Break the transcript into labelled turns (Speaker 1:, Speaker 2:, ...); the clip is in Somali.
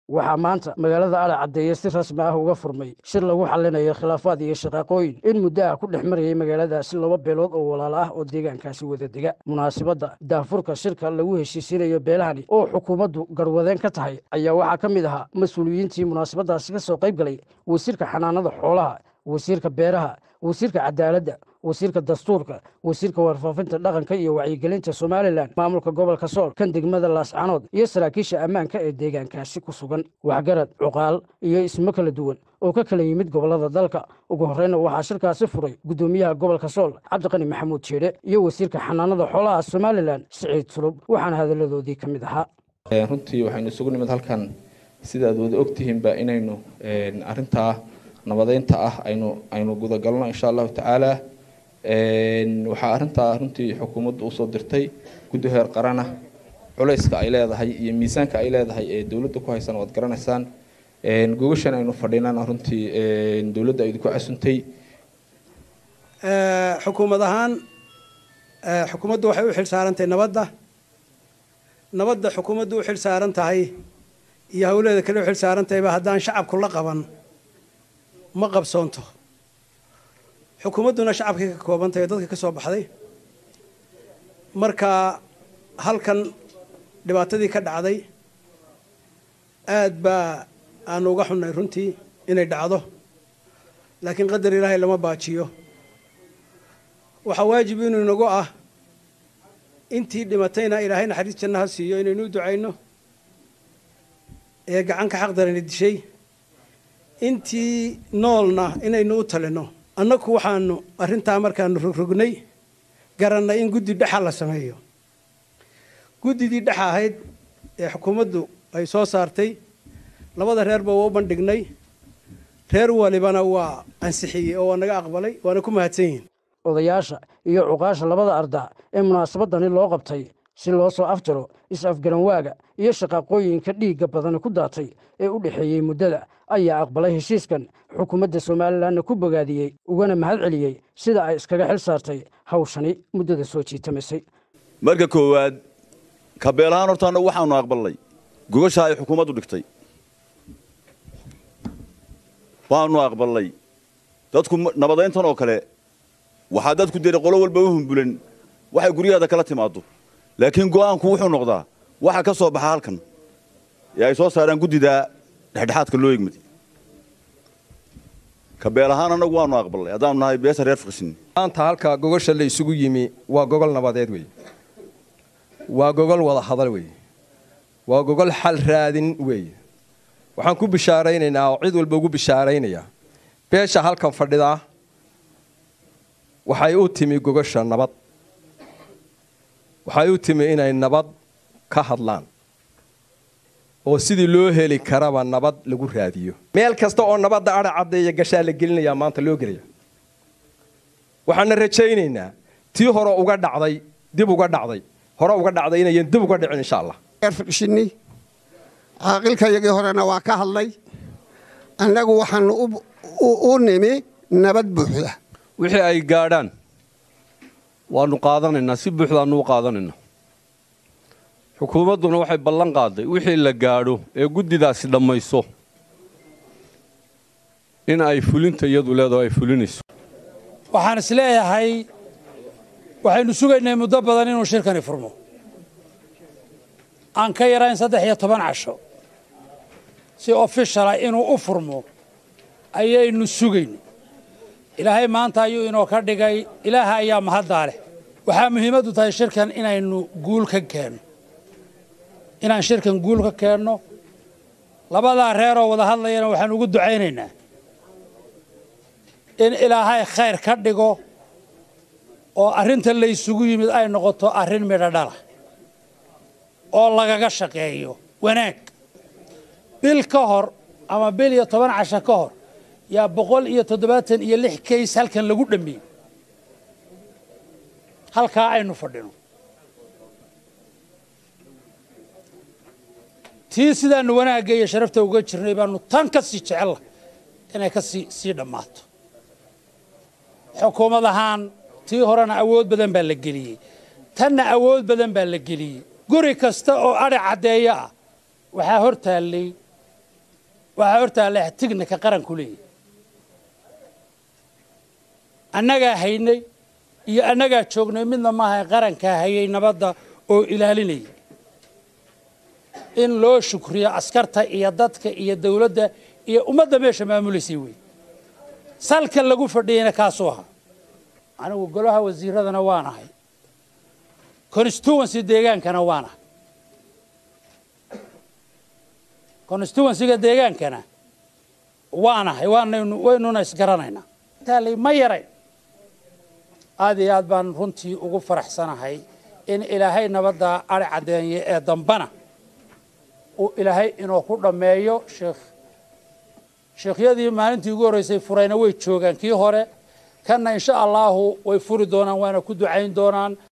Speaker 1: waxaa maanta magaalada adha caddeeye si rasmi ah uga furmay shir lagu xallinayo khilaafaad iyo shaqaaqooyin in muddo ah ku dhex marayay magaaladaasi laba beelood oo walaalo ah oo deegaankaasi wada dega munaasabadda daafurka shirka lagu heshiisiinayo beelahani oo xukuumaddu garwadeen ka tahay ayaa waxaa ka mid ahaa mas-uuliyiintii munaasabaddaasi ka soo qayb galay wasiirka xanaanada xoolaha wasiirka beeraha wasiirka cadaaladda wasiirka dastuurka wasiirka warfaafinta dhaqanka iyo wacyigelinta somalilan maamulka gobolka sool kan degmada laascanood iyo saraakiisha ammaanka ee deegaankaasi ku sugan waxgarad cuqaal iyo ismo kala duwan oo ka kala yimid gobollada dalka ugu horreyna waxaa shirkaasi furay guddoomiyaha gobolka sool cabdiqani maxamuud jeedhe iyo wasiirka xanaanada xoolaha somalilan siciid sulub waxaana hadalladoodii ka mid ahaa
Speaker 2: runtii waxaynu isugu nimid halkan sidaad wada ogtihiinba inaynu arintaa nabadeynta ah aynu aynu gudagalno insha allahu tacaala waxaa arintaa runtii xukuumaddu usoo dirtay guddi heer qarana culayska ay leedahay iyo miisaanka ay leedahay ee dowladda ku haysan waad garanaysaan gogashan aynu fadhinana runtii dowladda idinku casuntay
Speaker 3: xukuumad ahaan xukuumaddu waxay u xilsaarantahay nabadda nabadda xukuumaddu u xilsaaran tahay iyo hawleeda kale u xilsaaran tahayba haddaan shacabku la qaban ma qabsoonto xukuumadduna shacabkay ka kooban tahay dadka ka soo baxday marka halkan dhibaatadii ka dhacday aad baa aanu uga xunnay runtii inay dhacdo laakiin qadar ilaahay lama baajiyo waxaa waajib inuu inagu ah intii dhimatayna ilaahay naxariis janna ha siiyo inaynu u ducayno ee gacanka xaqdarani dishay intii noolna inaynu u talino annagu waxaanu arrintaa markaanu rogrognay garannay in guddi dhexa la sameeyo guddidii dhexa ahayd ee xukuumaddu ay soo saartay labada reerba waa u bandhignay reer walibana waa ansixiyey oo waa naga aqbalay waana ku mahadsan yihin
Speaker 1: odayaasha iyo cuqaasha labada arda ee munaasabadani loo qabtay si loo soo afjaro is-afgaranwaaga iyo shaqaaqooyinka dhiigga badani ku daatay ee u dhexeeyey muddada ayaa aqbalay heshiiskan xukuumadda somalilanna ku bogaadiyey ugana mahad celiyey sida ay iskaga xil saartay hawshani muddada soo jiitamisay
Speaker 4: marka koowaad kabeelahaan horta annagu waxaanu aqbalnay gogasha ay xukuumaddu dhigtay waanu aqbalnay dadku nabadeyntan oo kale waxaa dadku dira qolo walba u humbulan waxay guryaheeda kala timaado laakiin go'aanku wuxuu noqdaa waxa ka soo baxa halkan ee ay soo saaraan guddida dhexdhexaadka loo egmaday kabeel ahaan annagu waanu aqbalnay haddaanu nahay beesa reer fiqsin
Speaker 5: maanta halka gogosha la isugu yimi waa gogol nabadeed wey waa gogol wada hadal wey waa gogol xal raadin wey waxaan ku bishaaraynaynaa oo cid walba ugu bishaaraynayaa beesha halkan fadhidaa waxay u timi gogosha nabad waxay u timi inay nabad ka hadlaan oo sidii loo heli karaba nabad lagu raadiyo meel kasta oo nabadda adha caddeeya gashaa la gelinayaa maanta loo gelaya waxaana rajaynaynaa tii hore uga dhacday dib uga dhacday hore uga dhacday inayan dib uga dhicin insha allah
Speaker 6: fiqshini caaqilkayagii horena waa ka hadlay annagu waxaanu u nimi nabad buuxda
Speaker 7: wixii ay gaadhaan waanu qaadanaynaa si buuxdaanu u qaadanaynaa xukuumadduna waxay ballan qaaday wixii la gaadho ee guddidaasi dhammayso in ay fulinta iyadu leedaho ay fulinayso
Speaker 8: waxaan is leeyahay waxaynu sugaynay muddo badan inuu shirkani furmo aan ka yarayn saddex iyo toban casho si ofishala inuu u furmo ayaynu sugaynay ilaahay maanta ayuu inoo ka dhigay ilaaha ayaa mahaddaa leh waxaa muhiimaddu tahay shirkan inaynu guul ka keenno inaan shirkan guul ka keenno labadaa reeroo wada hadlayana waxaan ugu ducaynaynaa in ilaahay khayr ka dhigo oo arrinta laysugu yimid ay noqoto arrin midho dhala oo lagaga shaqeeyo wanaag bil ka hor ama bil iyo toban casho ka hor yaa boqol iyo toddobaatan iyo lix kays halkan lagu dhammiyey halkaa aynu fadhino tii sidaanu wanaagga iyo sharafta uga jirnay baanu tan ka sii jecella inay ka sii sii dhammaato xukuumad ahaan tii horena awood badan baa la geliyey tanna awood badan baa la geliyey guri kasta oo adhi caddeeyo ah waxaa hor taallay waxaa hortaalla tignika qaranku leeyahy annagaa haynay iyo annagaa joognay midna maaha qarankaa hayay nabadda oo ilaalinayay in loo shukriyo askarta iyo dadka iyo dawladda iyo ummadda meesha maamulaysay wey salka lagu fadhiyeyna kaasuu ahaa anigu golaha wasiiradana waan ahay constituency deegaankana waan ahay constituencyga deegaankana waan ahay waanaynu waynuna isgaranaynaa taalay ma yarayn aada iyo aad baan runtii ugu faraxsanahay in ilaahay nabadda ari caddeeye ee dambana uu ilaahay inuu ku dhammeeyo sheekh sheekhyadii maalintii ugu horreysay furayna way joogaan kii hore kanna insha allaahu way furi doonaan waana ku ducayn doonaan